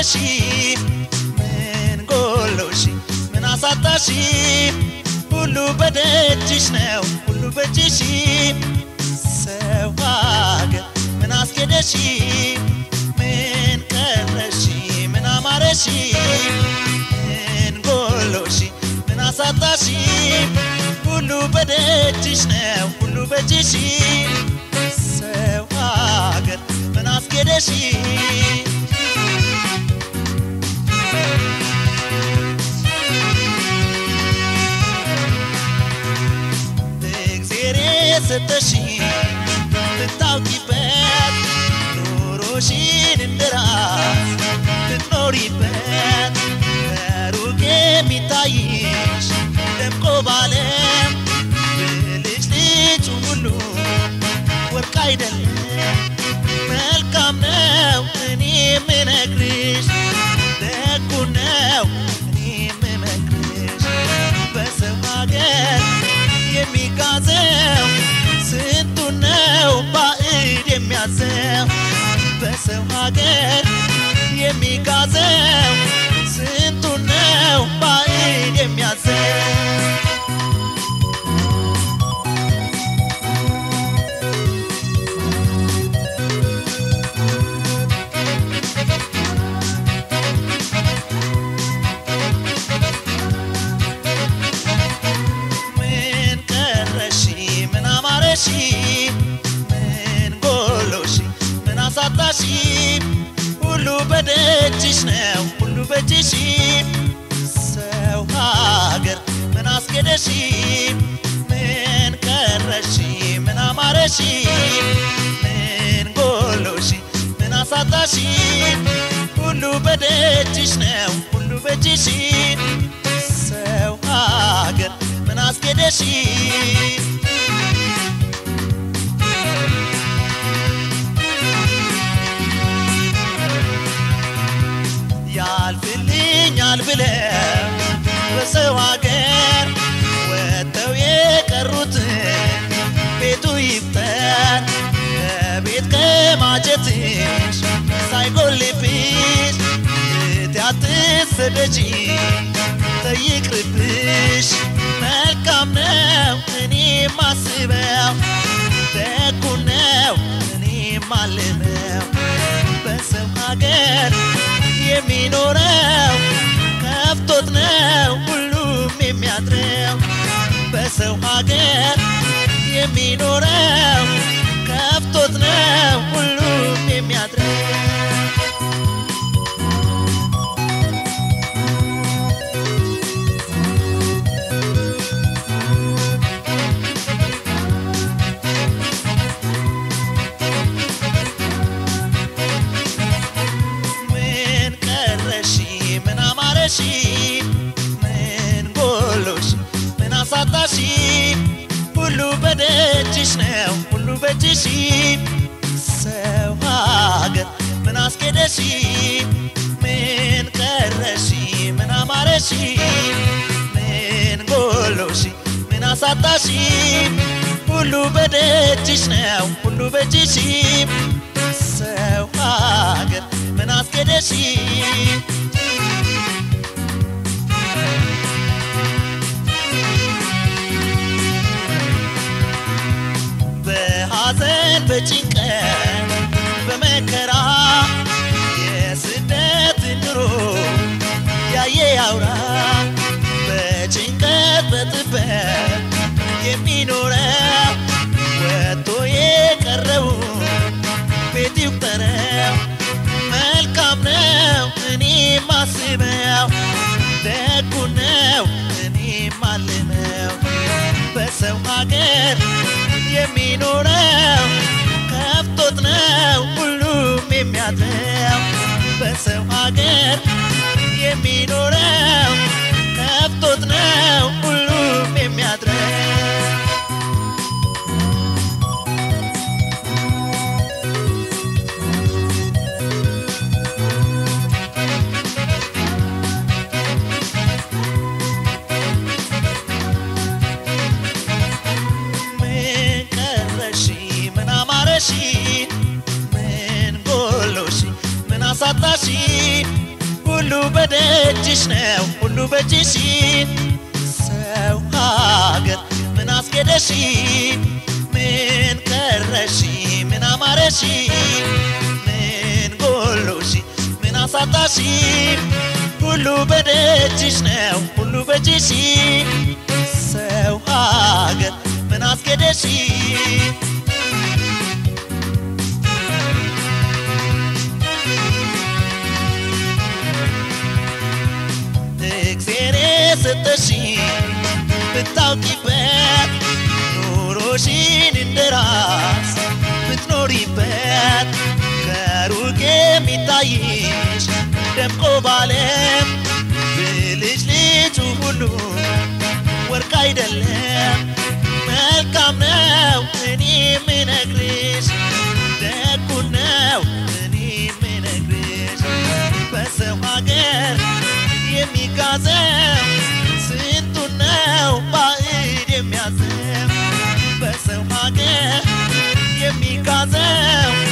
አማረሽ ምን ጎሎሽ ምን አሳጣሽ ሁሉ በደጅሽ ነው ሁሉ በእጅሽ ሰው ሀገር ምን አስኬደሽ ምን ቀረሽ ምን አማረሽ ምን ጎሎሽ ምን አሳጣሽ ሁሉ በደጅሽ ነው ሁሉ በእጅሽ ሰው ሀገር ምን አስኬደሽ እግዜር የሰጠሽ ልታውቂበት ኑሮሽን እንደራስ ልትኖሪበት ከሩቅ የሚታይሽ ደምቆ ባለም ብልጭ ልጩ ሁሉ ወርቅ አይደለም መልካም ነው እኔ የምነግርሽ ደጉ ነው እኔ የምመክርሽ በሰው ሀገር የሚጋዘው ስንቱ ነው ባዕድ የሚያዘው በሰው ሀገር የሚጋዘው ስንቱ ነው ባዕድ የሚያዘው ምን ቀረሽ ምን አማረሽ ምን ጎሎሽ ምን አሳጣሽ ሁሉ በደጅሽ ነው ሁሉ በእጅሽ ሰው ሀገር ምን አስኬደሽ ምን ቀረሽ ምን አማረሽ ምን ጎሎሽ ምን አሳጣሽ ሁሉ በደጅሽ ነው ሁሉ በእጅሽ ሰው ሀገር ምን አስኬደሽ ያልፍልኛል ብለ በሰው ሀገር ወጥተው የቀሩትን ቤቱ ይፍጠር ከቤት ከማጀትሽ ሳይጎልብሽ እህቴ አትሰደጂ ተይቅርብሽ መልካም ነው እኔ ማስበው ደጉ ነው እኔ ማልመው በሰው ሀገር የሚኖረው ከፍቶት ነው ሁሉም የሚያድረው በሰው ሀገር የሚኖረው ከፍቶት ነው ሁሉም የሚያድረው ምን ቀረሽ ምን አማረሽ ምን ጎሎሽ ምን አሳጣሽ ሁሉ በደጅሽ ነው ሁሉ በእጅሽ ሰው ሀገር ምን አስኬደሽ ምን ቀረሽ ምን አማረሽ ምን ጎሎሽ ምን አሳጣሽ ሁሉ በደጅሽ ነው ሁሉ በእጅሽ ሰው ሀገር ምን አስኬደሽ በሐዘን በጭንቀት በመከራ የስደት ኑሮ ያየ ያውራ በጭንቀት በጥበት የሚኖረው ወጥቶ የቀረው ቤት ይቁጠረው መልካም ነው እኔ ማስበው ደጉ ነው እኔ ማልመው በሰው ሀገር የሚኖረው ከፍቶት ነው ሁሉም የሚያድረው በሰው ሀገር የሚኖረው ከፍቶት ነው ሁሉም የሚያድረው ምን ቀረሽ ምን አማረሽ ምን ጎሎሽ ምን አሳጣሽ ሁሉ በደጅሽ ነው ሁሉ በእጅሽ ሰው ሀገር ምን አስጌደሽ ምን ቀረሽ ምን አማረሽ ምን ጎሎሽ ምን አሳጣሽ ሁሉ በደጅሽ ነው ሁሉ በእጅሽ ሰው ሀገር ምን አስጌደሽ እግዜር የሰጠሽ ብታውቂበት ኑሮሽን እንደራስ ብትኖሪበት ከሩቅ የሚታይሽ ደምቆ ባለም ብልጭ ልጩ ሁሉ ወርቅ አይደለም መልካም ነው እኔ የምነግርሽ ደጉ ነው እኔ የምነግርሽ በሰው ሀገር የሚጋዘው ስንቱ ነው ባዕድ የሚያዘው በሰው ሀገር የሚጋዘው